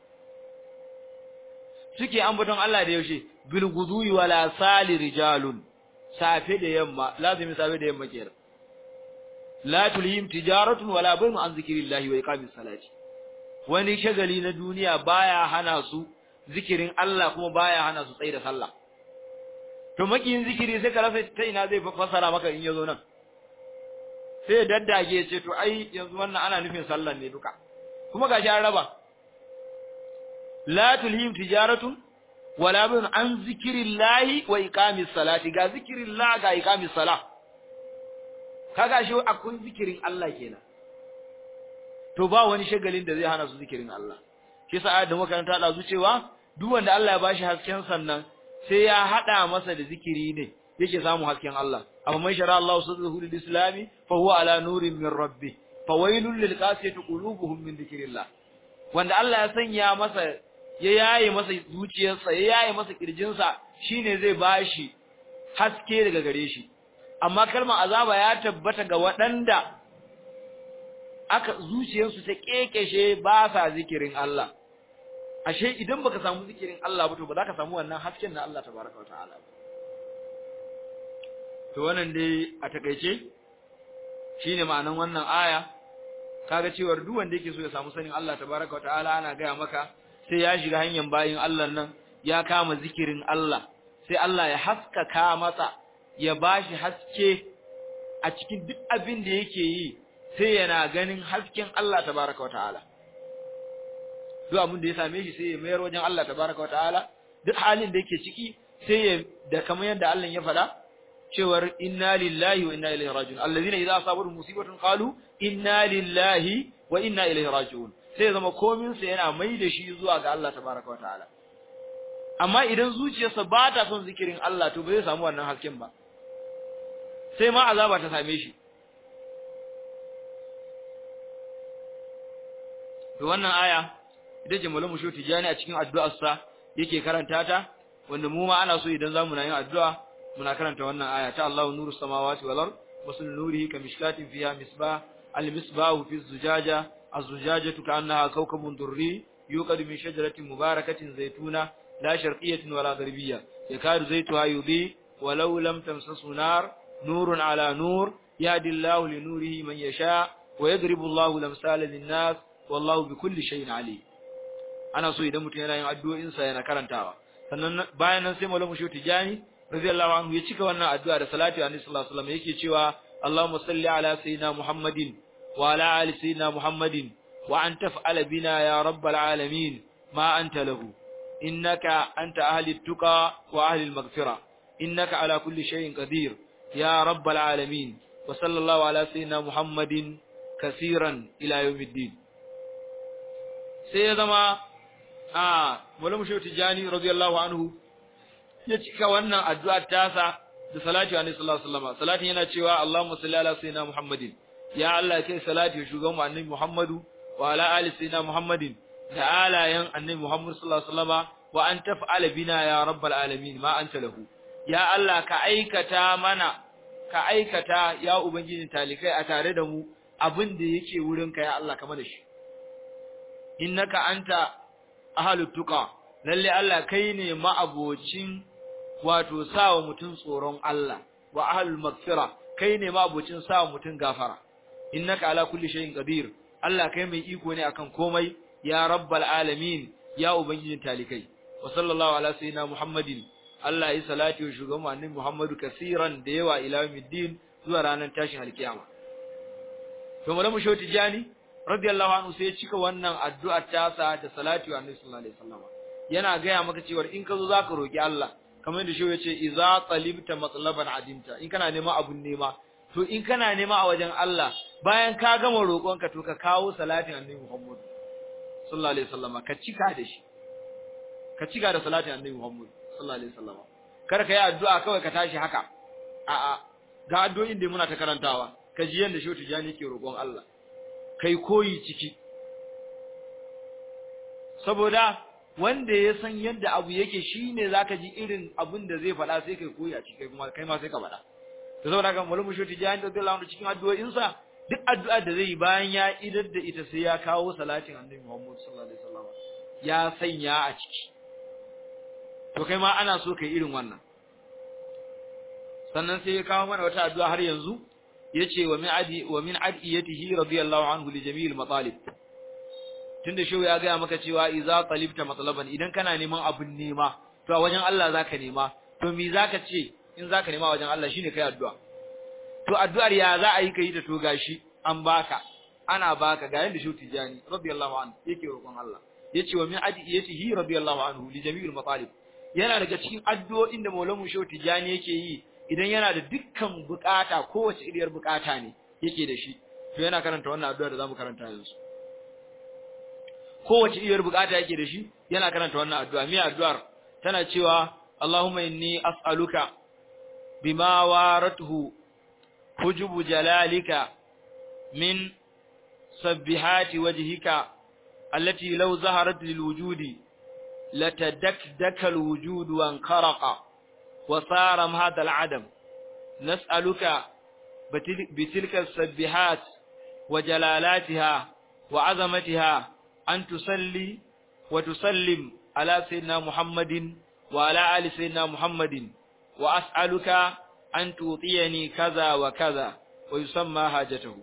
suke ambaton Allah da yaushe bil gudui wala sali rijalun safe da yamma lazimi safe da yamma kenan la tulhim tijaratun wala bay'un an zikrillahi wa iqamis salati wani shagali na duniya baya hana su zikirin Allah kuma baya hana su tsaye da sallah to makiyin zikiri sai ka rasa ta ina zai fassara maka in yazo nan sai ya daddage ya ce to ai yanzu wannan ana nufin sallan ne duka kuma gashi an raba la tulhim tijaratun wala bin an zikrillahi wa iqamis salati ga zikrillah ga iqamis salah kaga shi akwai zikirin Allah kenan to ba wani shagalin da zai hana su zikirin Allah shi yasa ayat da makaranta da zucewa duk wanda Allah ya bashi hasken sannan sai ya hada masa da zikiri ne yake samu hasken Allah amma man shara Allah sadrahu lil islami fa huwa ala nurin min rabbi fa wailul lil qasiyati qulubuhum min dhikrillah wanda Allah ya sanya masa ya yaye masa zuciyarsa ya yaye masa kirjinsa shine zai bashi haske daga gare shi amma kalmar azaba ya tabbata ga waɗanda aka zuciyarsu ta kekeshe ba sa zikirin Allah ashe idan baka samu zikirin Allah ba to ba za ka samu wannan hasken na Allah tabaraka wa ta'ala to wannan dai a takeice shine ma'anan wannan aya kaga cewa duk wanda yake so ya samu sanin Allah tabaraka wa ta'ala ana gaya maka sai ya shiga hanyar bayin Allah nan ya kama zikirin Allah sai Allah ya haskaka masa ya bashi haske a cikin duk abin da yake yi sai yana ganin hasken Allah tabaraka wataala duk abin da ya same shi sai ya mayar wajen Allah tabaraka wataala duk halin da yake ciki sai ya da kamar yadda Allah ya faɗa cewar inna lillahi wa inna ilaihi raji'un allazina idza asabatuhum musibatun qalu inna lillahi wa inna ilaihi raji'un sai zama komin sa yana mai da shi zuwa ga Allah tabaraka wataala amma idan zuciyarsa ba ta son zikirin Allah to ba zai samu wannan hasken ba sai ma azaba ta same shi to wannan aya ita ce malamu shu tijani a cikin addu'arsa yake karanta ta wanda mu ma ana so idan zamu na yin addu'a muna karanta wannan aya ta Allahu nuru samawati wal ard wasul nurihi kamishkatin fiha misbah al misbahu fi zujaja az-zujajatu ka'annaha kawkabun durri yuqadu min shajaratin mubarakatin zaytuna la sharqiyyatin wala gharbiyya yakadu zaytuha yudhi walau lam tamsasu nar nurun ala nur yahdi Allahu li nurihi man yasha wa yadribu Allahu lamsala lin-nas wallahu bikulli shay'in alim ana so idan mutum yana yin addu'o'in sa yana karantawa sannan bayan nan sai malamu shi tijani radiyallahu anhu ya cika wannan addu'a da salati wa sallallahu alaihi wasallam yake cewa Allahumma salli ala sayyidina Muhammadin wa ala ali sayyidina Muhammadin wa an taf'ala bina ya rabbal alamin ma anta lahu innaka anta ahli tuqa wa ahli al-maghfira innaka ala kulli shay'in qadir ya rabbal alamin wa sallallahu ala sayyidina muhammadin kaseeran ila yawmiddin sai ya zama a Maulana Shehu Tijani radiyallahu anhu ya cika wannan addu'a tasa da salati wa sallallahu alaihi wasallam salatin yana cewa Allahumma salli ala sayyidina Muhammadin ya Allah kai salati wa shugaban annabi Muhammadu wa ala ali sayyidina Muhammadin da alayan annabi Muhammad sallallahu alaihi wasallam wa an taf'ala bina ya rabbal alamin ma anta lahu ya Allah ka aikata mana ka aikata ya ubangijin talikai a tare da mu abin da yake wurinka ya Allah kama da shi innaka anta ahlut tuqa lalle Allah kai ne ma'abocin wato sawa mutun tsoron Allah wa ahlul maghfira kai ne ma'abocin sawa mutun gafara innaka ala kulli shay'in qadir Allah kai mai iko ne akan komai ya rabbal alamin ya ubangijin talikai wa sallallahu ala sayyidina muhammadin Allah ya salati wa shugaban annabi Muhammadu kasiran da yawa ila yawmiddin zuwa ranar tashin alkiyama to malamu shoti jani radiyallahu anhu sai ya cika wannan addu'a ta sa da salati wa annabi sallallahu alaihi wasallam yana gaya maka cewa in ka zo zaka roki Allah kamar yadda shi yace idza talibta matlaban adimta in kana nema abun nema to in kana nema a wajen Allah bayan ka gama roƙonka to ka kawo salatin annabi Muhammad sallallahu alaihi wasallam ka cika da shi ka cika da salatin annabi Muhammad sallallahu alaihi wasallam kar ka yi addu'a kawai ka tashi haka a'a ga addu'o'in da muna ta karantawa ka ji yanda Shehu Tijani yake roƙon Allah kai koyi ciki saboda wanda ya san yadda abu yake shine zaka ji irin abin da zai faɗa sai kai koyi a ciki kuma kai ma sai ka faɗa to saboda haka Maulana Shehu Tijani radiyallahu anhu cikin addu'o'in sa duk addu'a da zai yi bayan ya idar da ita sai ya kawo salatin Annabi Muhammad sallallahu alaihi wasallam ya sanya a ciki to kai ma ana so kai irin wannan sannan sai ya kawo mana wata addu'a har yanzu yace wa min adi wa min adiyatihi radiyallahu anhu li jami'il matalib tunda shehu ya gaya maka cewa idza talibta matlaban idan kana neman abun nema to a wajen Allah zaka nema to me zaka ce in zaka nema wajen Allah shine kai addu'a to addu'ar ya za a yi kai ta to gashi an baka ana baka ga yanda shehu tijani radiyallahu anhu yake roƙon Allah yace wa min adiyatihi radiyallahu anhu li jami'il matalib yana daga cikin addu'o'in da Maulana Shehu Tijani yake yi idan yana da dukkan bukata kowace iriyar bukata ne yake da shi to yana karanta wannan addu'a da zamu karanta yanzu kowace iriyar bukata yake da shi yana karanta wannan addu'a me addu'ar tana cewa Allahumma inni as'aluka bima waratuhu hujubu jalalika min sabbihati wajhika allati law zaharat lil wujudi لتدكدك الوجود وانخرق وصار هذا العدم نسألك بتلك السبحات وجلالاتها وعظمتها أن تصلي وتسلم على سيدنا محمد وعلى آل سيدنا محمد وأسألك أن توطيني كذا وكذا ويسمى حاجته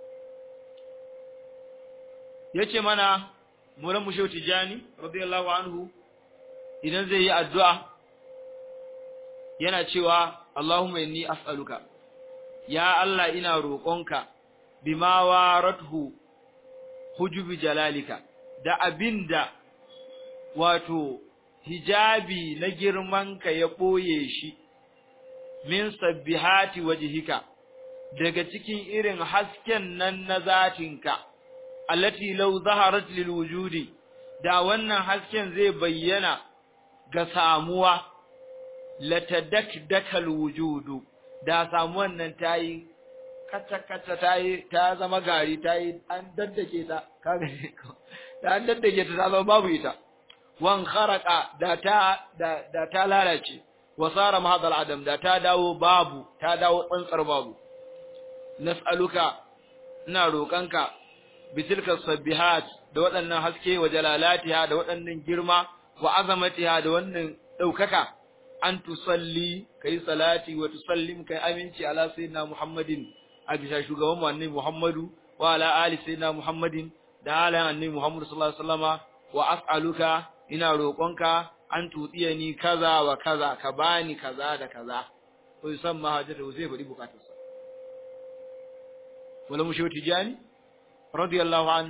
yace mana mulan mushew tijani radiyallahu anhu idan zai yi addu'a yana cewa Allahumma inni as'aluka ya Allah ina roƙonka bima warathu hujubi jalalika da abinda wato hijabi na girmanka ya ɓoye shi min sabbihati wajhika daga cikin irin hasken nan na zatinka allati law zaharat lil wujudi da wannan hasken zai bayyana ga samuwa latadakdakal wujudu da samuwan nan tayi kata kata tayi ta zama gari tayi an daddake ta kaga ta an daddake ta ta zama babu ita wan kharaqa da ta da, da ta lalace wasara mahadal adam da ta dawo babu ta dawo tsantsar babu nas'aluka ina roƙanka bitilka sabbihat da waɗannan haske wa jalalatiha da waɗannan girma wa azamatiha da wannan ɗaukaka an tusalli kai salati wa tusallim kai aminci ala sayyidina muhammadin a bisa shugaban mu annabi muhammadu wa ala ali sayyidina muhammadin da ala annabi muhammadu sallallahu alaihi wasallama wa as'aluka ina roƙonka an ni kaza wa kaza ka bani kaza da kaza ko yusamma hajatu zai faɗi bukatarsa wala mushew tijani radiyallahu an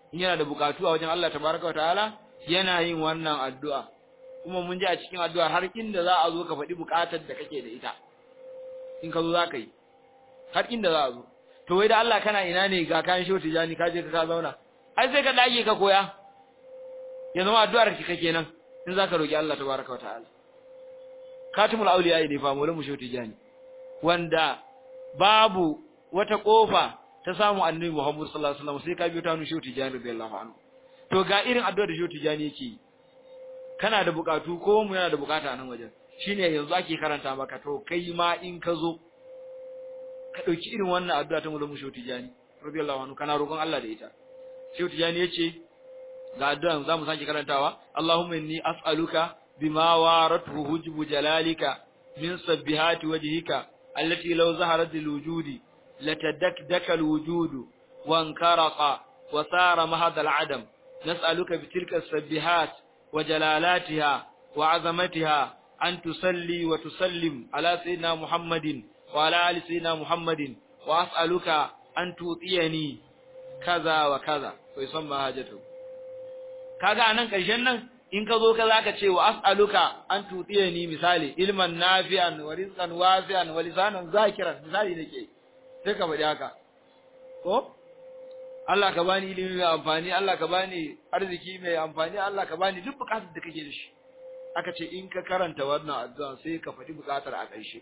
in yana da bukatu a wajen Allah tabaraka wataala yana yin wannan addu'a kuma mun ji a cikin addu'a har inda za a zo ka faɗi bukatar da kake da ita in ka zo za ka yi har inda za a zo to wai da Allah kana ina ne ga kayan shehu tijani ka je ka ka zauna ai sai ka dage ka koya ya zama addu'ar ki kake nan in za ka roki Allah tabaraka wataala katimul auliya ne fa mu shehu tijani wanda babu wata kofa ta samu annabi Muhammad sallallahu alaihi wasallam sai ka biyo ta hannu shehu tijani radiyallahu anhu to ga irin addu'ar da shehu tijani yake kana da bukatu ko mu yana da bukata a nan wajen shine yanzu ake karanta maka to kai ma in ka zo ka dauki irin wannan addu'a ta mulmu shehu tijani radiyallahu anhu kana roƙon Allah da ita shehu tijani yace ga addu'an zamu sake karantawa Allahumma inni as'aluka bima waratu hujbu jalalika min sabbihati wajhika allati law zaharat alwujudi latadakdaka alwujudu wankaraqa wa sara mahad al'adam nas'aluka bitilka as-sabbihat wa jalalatiha wa 'azamatiha an tusalli wa tusallim ala sayyidina Muhammadin wa ala ali sayyidina Muhammadin wa as'aluka an tutiyani kaza wa kaza to yusamma hajatu kaga anan karshen nan in ka zo ka zaka ce wa as'aluka an tutiyani misali ilman nafi'an wa rizqan wasi'an wa lisanan zakiran misali nake sai ka faɗi haka ko Allah ka bani ilimi mai amfani Allah ka bani arziki mai amfani Allah ka bani duk bukatar da kake da shi aka ce in ka karanta wannan addu'a sai ka faɗi bukatar a ƙarshe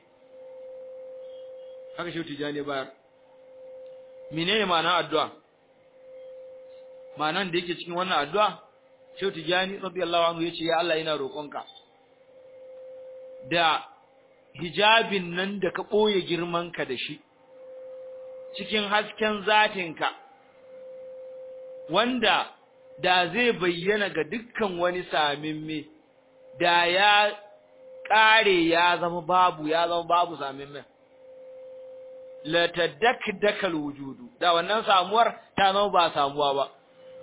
haka shi tijani bayar menene ma'anar addu'a ma'anar da yake cikin wannan addu'a shi tijani radiyallahu anhu yace ya Allah ina roƙonka da hijabin nan da ka ɓoye girmanka da shi cikin hasken zatinka wanda da zai bayyana ga dukkan wani samimme da ya ƙare ya zama babu ya zama babu samimme la tadakkadakal wujudu da wannan samuwar ta zama ba samuwa ba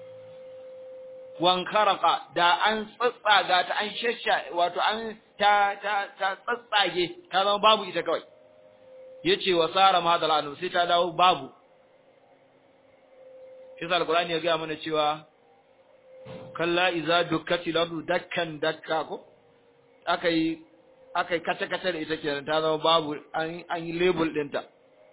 wankaraka da an tsatsaga ta an shashsha wato an ta ta ta tsatsage ta zama babu ita kawai yace wa sara madal anu sai ta dawo babu shi sa alqur'ani ya ga mana cewa kalla iza dukkati lardu dakkan dakka ko akai akai kace kace da ita kenan ta zama babu an an yi label dinta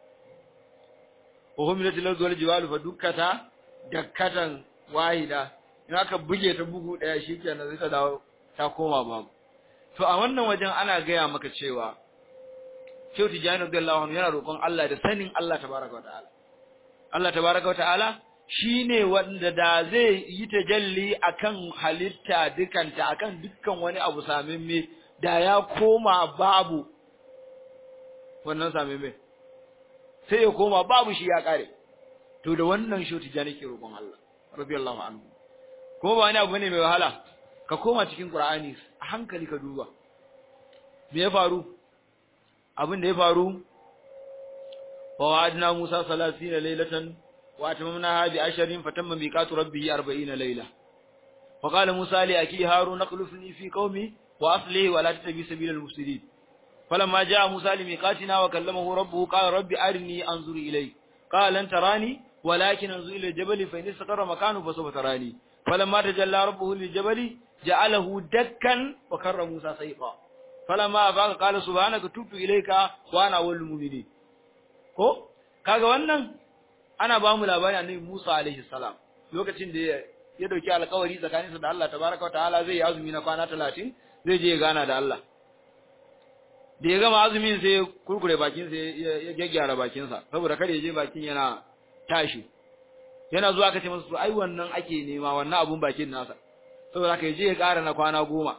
wa humilatil ardu wal jibalu fa dukkata dakkatan wahida in aka buge ta bugu daya shikenan sai ta dawo ta koma babu to a wannan wajen ana gaya maka cewa Shehu Tijjani radiyallahu anhu yana roƙon Allah da sanin Allah tabaraka wa ta'ala Allah tabaraka wa ta'ala shine wanda da zai yi tajalli akan halitta dukanta akan dukkan wani abu samimme da ya koma babu wannan samimme sai ya koma babu shi ya kare to da wannan Shehu Tijjani ke roƙon Allah radiyallahu anhu kuma ba wani abu ne mai wahala ka koma cikin Qur'ani a hankali ka duba me ya faru abin da ya faru wa wa'adna Musa 30 laylatan wa atamamna bi asharin fatamma miqatu rabbih 40 layla wa qala Musa li aki Harun akhlifni fi qaumi wa aslihi wa la tattabi sabila al-mufsidin falamma jaa Musa li miqatina wa kallamahu rabbuhu qala rabbi arini anzur ilayk qala lan tarani ولكن انظر الى الجبل فان استقر مكانه فسوف تراني فلما تجلى ربه للجبل جعله دكا وكر موسى صيقا فلما افاق قال سبحانك تبت اليك وانا اول المؤمنين ko kaga wannan ana ba mu labari annabi Musa alaihi salam lokacin da ya dauki alƙawari tsakaninsa da Allah tabaraka wa ta'ala zai yi azumi na kwana 30 zai je ya gana da Allah da ya gama azumin sai ya kurkure bakin sa ya gyaggyara bakin sa saboda kada ya je bakin yana tashi yana zuwa kace masa ai wannan ake nema wannan abun bakin nasa saboda haka je ya ƙara na kwana goma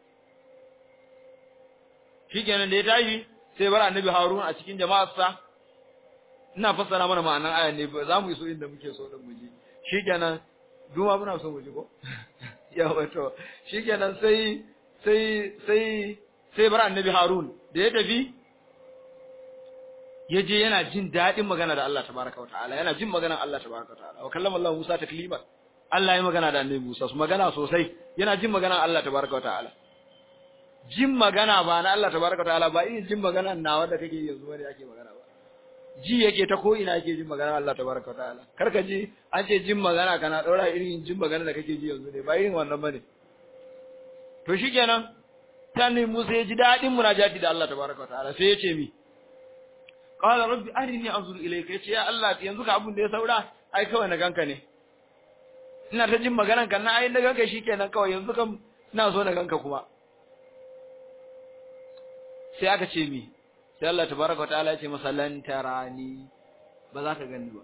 shikenan da ya tashi sai bar annabi Harun a cikin jama'arsa ina fassara mana ma'anan ayan ne za mu iso inda muke so din mu ji shikenan duma muna so mu ji ko ya wato shikenan sai sai sai sai bar annabi Harun da ya tafi ya je yana jin daɗin magana da Allah tabaraka wa ta'ala yana jin maganar Allah tabaraka wa ta'ala wa kallama Allah Musa taklima Allah ya magana da annabi Musa su magana sosai yana jin maganar Allah tabaraka wa ta'ala jin magana ba na Allah tabaraka wa ta'ala ba irin jin magana nawa da kake yanzu bane ake magana ba ji yake ta ko ina yake jin magana Allah tabaraka wa ta'ala kar ka ji an ce jin magana kana daura irin jin magana da kake ji yanzu ne ba irin wannan bane to shikenan tani Musa ya ji dadin munajati da Allah tabaraka wa ta'ala sai ya ce mi qala rabbi arini anzur ilayka yace ya Allah yanzu ka abun da ya saura ai kawai na ganka ne ina ta jin maganan kan na ai na ganka shikenan kawai yanzu kam ina so na ganka kuma sai aka ce mi sai Allah tabaraka wa ta'ala ya ce masa lan tarani ba za ka gani ba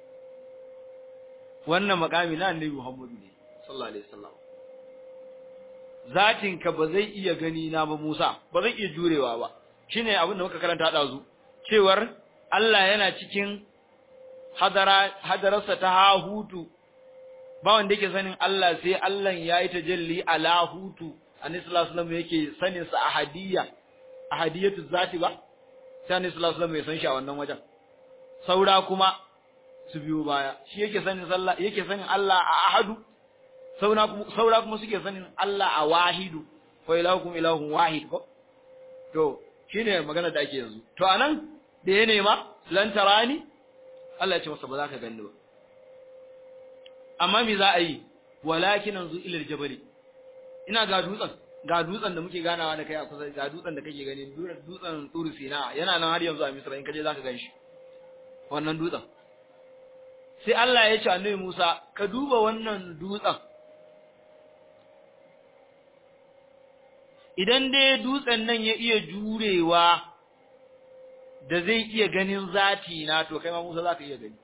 wannan makami na annabi Muhammad ne sallallahu alaihi wasallam zatin ka ba zai iya gani na ba Musa ba zai iya jurewa ba shine abin da muka karanta dazu cewar Allah yana cikin hadara hadararsa ta hahutu ba wanda yake sanin Allah sai Allah ya yi tajalli ala hutu annabi sallallahu alaihi wasallam yake sanin sa ahadiyya ahadiyatu zati ba sai annabi sallallahu alaihi wasallam ya san shi a wannan wajen saura kuma su biyo baya shi yake sanin sallah yake sanin Allah a ahadu saura kuma saura kuma suke sanin Allah a wahidu ko ilahukum ilahun wahid ko to shine magana da ake yanzu to anan da ya nema lan tarani Allah ya ce masa ba za ka gani ba amma me za a yi walakin anzu ila aljabali ina ga dutsen ga dutsen da muke ganawa da kai a kusa ga dutsen da kake gani dutsen turu sina yana nan har yanzu a Misra in kaje zaka ganshi wannan dutsen sai Allah ya ce annabi Musa ka duba wannan dutsen idan dai dutsen nan ya iya jurewa da zai iya ganin zati na to kai ma Musa zaka iya gani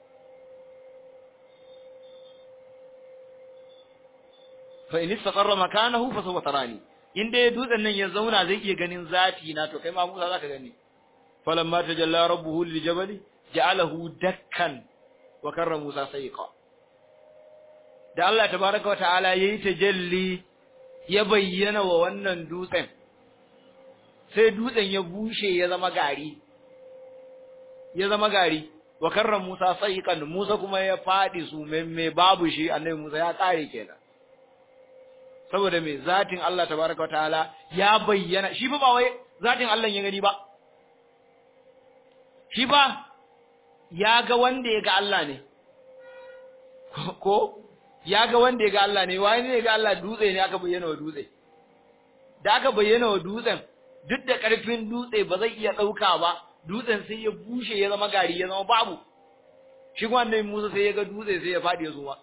fa in istaqarra makanahu fa sawfa tarani in dai dutsen nan ya zauna zai iya ganin zati na to kai ma Musa zaka gani falamma tajalla rabbuhu lil jabali ja'alahu dakkan wa karra Musa sayqa da Allah tabaaraka wa ta'ala yayi tajalli ya bayyana wa wannan dutsen sai dutsen ya bushe ya zama gari ya zama gari wa karra Musa sayqan Musa kuma ya fadi su memme babu shi annabi Musa ya kare kenan saboda me zatin Allah tabaraka wa ta'ala ya bayyana shi ba wai zatin Allah ya gani ba shi ba ya ga wanda ya ga Allah ne ko ya ga wanda ya ga Allah ne wani ne ga Allah dutse ne aka bayyana wa dutse da aka bayyana wa dutsen duk da karfin dutse ba zai iya dauka ba dutsen sai ya bushe ya zama gari ya zama babu shi kuma annabi Musa sai ya ga dutse sai ya fadi ya zuwa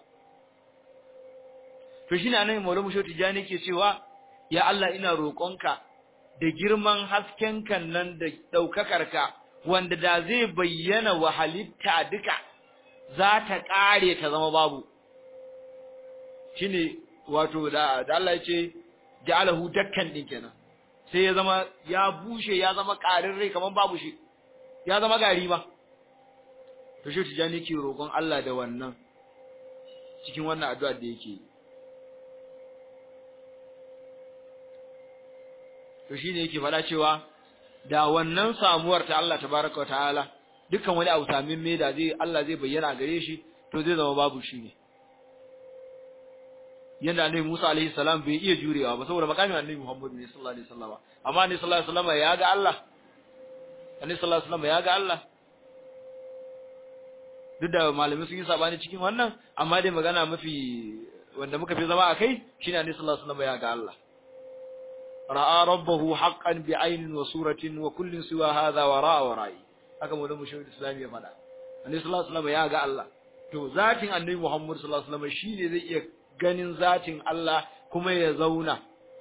to shine annabi Maulana Musho Tijani ke cewa ya Allah ina roƙonka da girman hasken kan nan da daukakar ka wanda da zai bayyana wa halitta duka za ta kare ta zama babu shine wato da da Allah ya ce ja'alahu dakkan din kenan sai ya zama ya bushe ya zama karin rai kaman babu shi ya zama gari ba to shi tijani ke roƙon Allah da wannan cikin wannan addu'a da yake to shine yake fada cewa da wannan samuwar ta Allah tabaraka wa ta'ala dukkan wani abu samin me da zai Allah zai bayyana gare shi to zai zama babu shi ne yanda annabi Musa alaihi salam bai iya jurewa ba saboda makamin annabi Muhammad ne sallallahu alaihi wasallam amma annabi sallallahu alaihi wasallam ya ga Allah annabi sallallahu alaihi wasallam ya ga Allah duk da malamai sun yi sabani cikin wannan amma dai magana mafi wanda muka fi zama akai shine annabi sallallahu alaihi wasallam ya ga Allah ra'a rabbahu haqqan bi aynin wa suratin wa kullin siwa hadha wa ra'a wa ra'i haka mu da mushahid islami ya fada annabi sallallahu alaihi wasallam ya ga Allah to zatin annabi Muhammad sallallahu alaihi wasallam shine zai iya ganin zatin Allah kuma ya zauna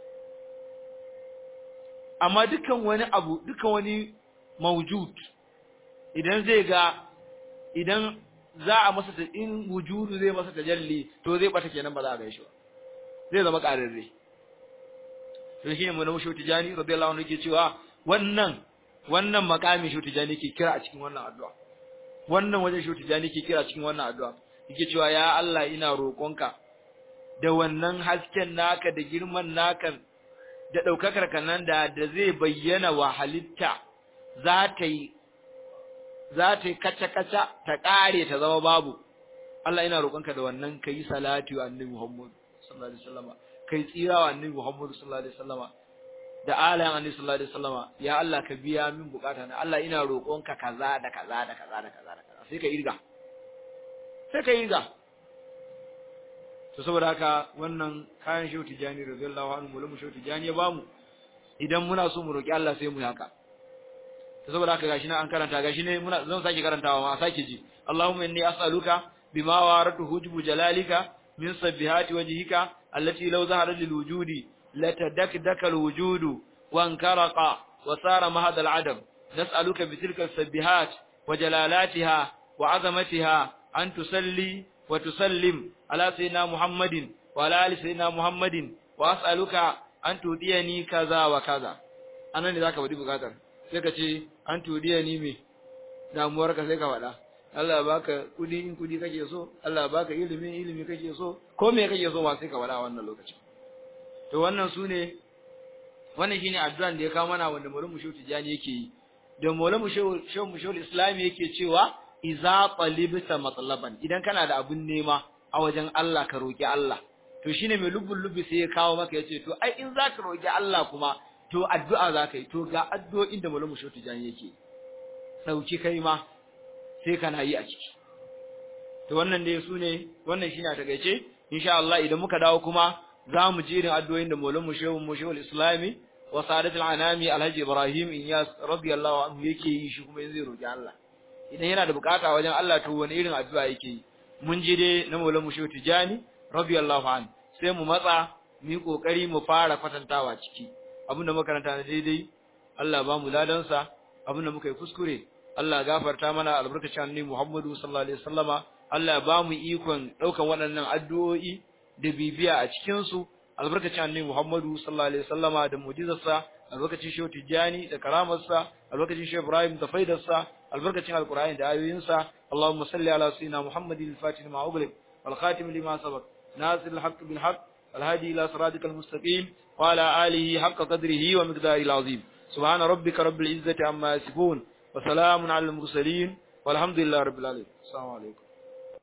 amma dukan wani abu dukan wani mawjud idan zai ga idan za a masa ta in wujudu zai masa tajalli to zai bata kenan ba za a ga shi ba zai zama kararre to shi ne mu na mushu tijani radiyallahu anhu yake cewa wannan wannan makami shu tijani ke kira a cikin wannan addu'a wannan wajen shu tijani ke kira cikin wannan addu'a yake cewa ya Allah ina roƙonka da wannan hasken naka da girman naka da daukakar ka nan da da zai bayyana wa halitta za ta yi za ta yi kaca-kaca ta ƙare ta zama babu Allah ina roƙonka da wannan kai salati wa annabi Muhammad sallallahu alaihi wasallam kai tsira wa annabi Muhammad sallallahu alaihi wasallam da alayan annabi sallallahu alaihi wasallama ya Allah ka biya min bukata na Allah ina roƙonka kaza da kaza da kaza da kaza da kaza sai ka irga sai ka irga to saboda haka wannan kayan shehu tijani radiyallahu anhu mulmu shehu tijani ya bamu idan muna so mu roki Allah sai mu yi haka to saboda haka gashi na an karanta gashi ne muna zan sake karantawa ma sake ji Allahumma inni as'aluka bima waratu hujbu jalalika min sabbihati wajhika allati law zaharat lil wujudi latadakdaka al wujudu wa ankaraqa wa sara mahad al adam nas'aluka bi tilka al sabbihat wa jalalatiha wa azamatiha an tusalli wa tusallim ala sayyidina muhammadin wa ala ali sayyidina muhammadin wa as'aluka an tudiyani kaza wa kaza anan ne zaka bari bukatar sai ka ce an tudiya ni me damuwar ka sai ka faɗa Allah ya baka kudi in kudi kake so Allah ya baka ilimi ilimi kake so ko me kake so ma sai ka faɗa a wannan lokacin to wannan sune wannan shine addu'an da ya kawo mana wanda Maulana Musho Tijani yake yi da Maulana Musho Musho Musho Islami yake cewa iza qalibta matlaban idan kana da abun nema a wajen Allah ka roki Allah to shine mai lubbul lubbi sai ya kawo maka yace to ai in zaka roki Allah kuma to addu'a za ka yi to ga addu'o'in da malamu shoti jan yake sauki kai ma sai kana yi a ciki to wannan dai su ne wannan shine a takeice insha Allah idan muka dawo kuma za mu ji irin addu'o'in da malamu shehu mu shehu islami wa sadatul anami alhaji ibrahim inyas radiyallahu anhu yake yi shi kuma zai roki Allah idan yana da bukata wajen Allah to wani irin addu'a yake yi mun ji dai na malamu shehu tijani radiyallahu anhu sai mu matsa mu yi kokari mu fara kwatantawa ciki abin da makaranta na daidai Allah ba mu ladansa abin da muka yi kuskure Allah gafarta mana albarkacin annabi Muhammadu sallallahu alaihi wasallama Allah ba mu ikon daukan waɗannan addu'o'i da bibiya a cikin su albarkacin annabi Muhammadu sallallahu alaihi wasallama da mu'jizarsa albarkacin Shehu Tijani da karamarsa albarkacin Shehu Ibrahim da faidarsa albarkacin Alqur'ani da ayoyinsa Allahumma salli ala sayyidina Muhammadin al-Fatih lima ughliq wal khatim lima sabaq nasir al-haqq bil haqq الهادي إلى صراطك المستقيم وعلى آله حق قدره ومقداره العظيم سبحان ربك رب العزة عما يصفون وسلام على المرسلين والحمد لله رب العالمين السلام عليكم